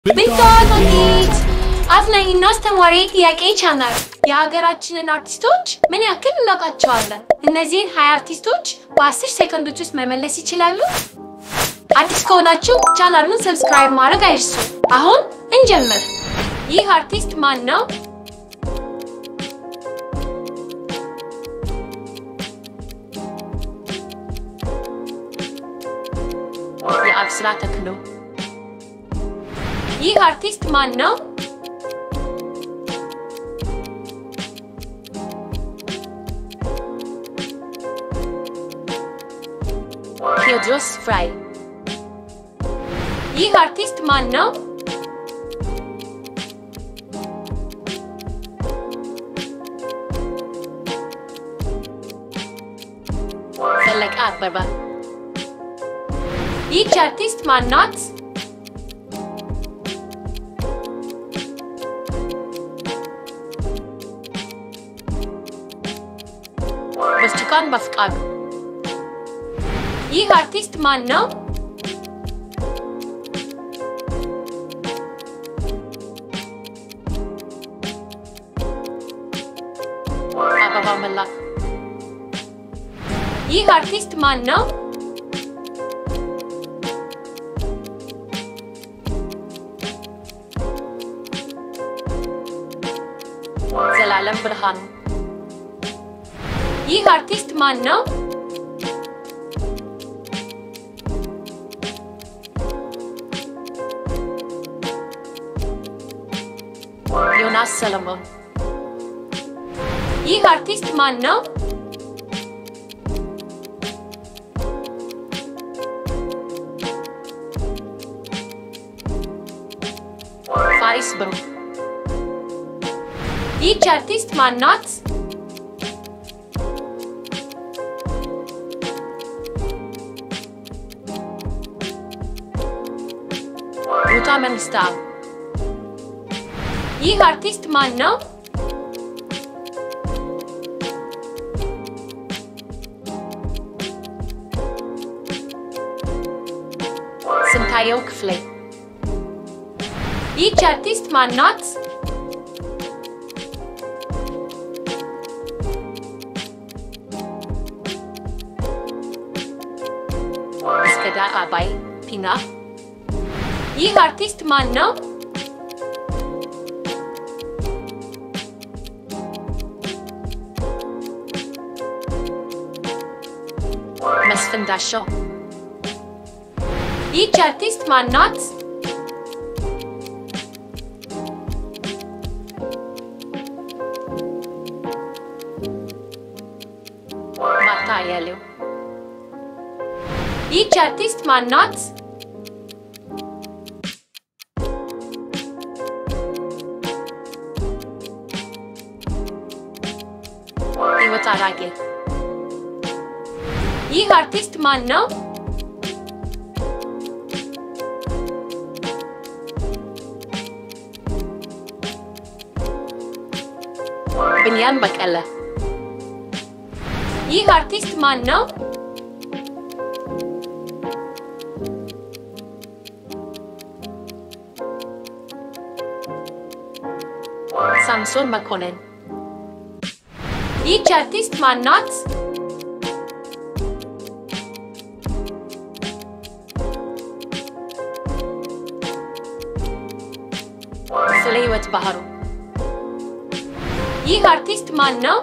ብታወጡት አዝናኝና አስተማሪ ጥያቄ ቻናል የሀገራችንን አርቲስቶች ምን ያክል እናውቃቸዋለን? እነዚህን ሀያ አርቲስቶች በአስር ሴኮንዶች ውስጥ መመለስ ይችላሉ? አዲስ ከሆናችሁ ቻናሉን ሰብስክራይብ ማድረግ አይርሱ። አሁን እንጀምር። ይህ አርቲስት ማን ነው? የአብስራ ተክሎ። ይህ አርቲስት ማን ነው? ቴዎድሮስ ፍራይ። ይህ አርቲስት ማን ነው? ፈለቀ አበበ። ይህች አርቲስት ማን ናት? ብርቱካን በፍቃዱ። ይህ አርቲስት ማን ነው? አበባ መላክ። ይህ አርቲስት ማን ነው? ዘላለም ብርሃኑ። ይህ አርቲስት ማን ነው? ዮናስ ሰለሞን። ይህ አርቲስት ማን ነው? ፋሪስ ብሩ። ይህች አርቲስት ማን ናት? ሩታ መንግስታው። ይህ አርቲስት ማን ነው? ስንታየው ክፍሌ። ይህች አርቲስት ማን ናት? እስከዳር አባይ ፒና። ይህ አርቲስት ማን ነው? መስፍን ዳሸው። ይህች አርቲስት ማን ናት? ማርታ አያሌው። ይህች አርቲስት ማን ናት? ህይወት አራጌ። ይህ አርቲስት ማን ነው? ብንያም በቀለ። ይህ አርቲስት ማን ነው? ሳምሶን መኮንን። ይህች አርቲስት ማን ናት? ስለ ህይወት ባህሩ። ይህ አርቲስት ማን ነው?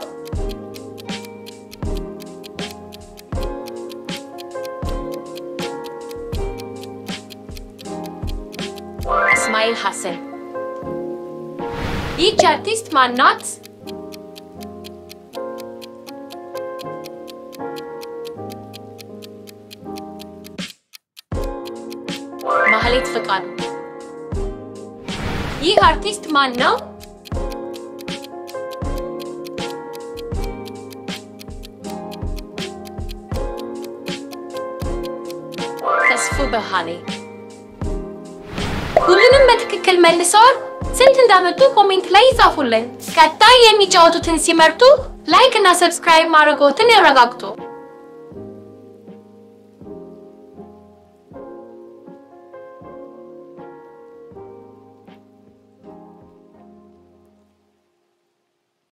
እስማኤል ሐሰን። ይህች አርቲስት ማን ናት? ማህሌት ፍቃዱ። ይህ አርቲስት ማን ነው? ተስፉ ብርሃኔ። ሁሉንም በትክክል መልሰዋል። ስንት እንዳመጡ ኮሜንት ላይ ይጻፉልን። ቀጣይ የሚጫወቱትን ሲመርጡ ላይክ እና ሰብስክራይብ ማድረግዎትን ያረጋግጡ።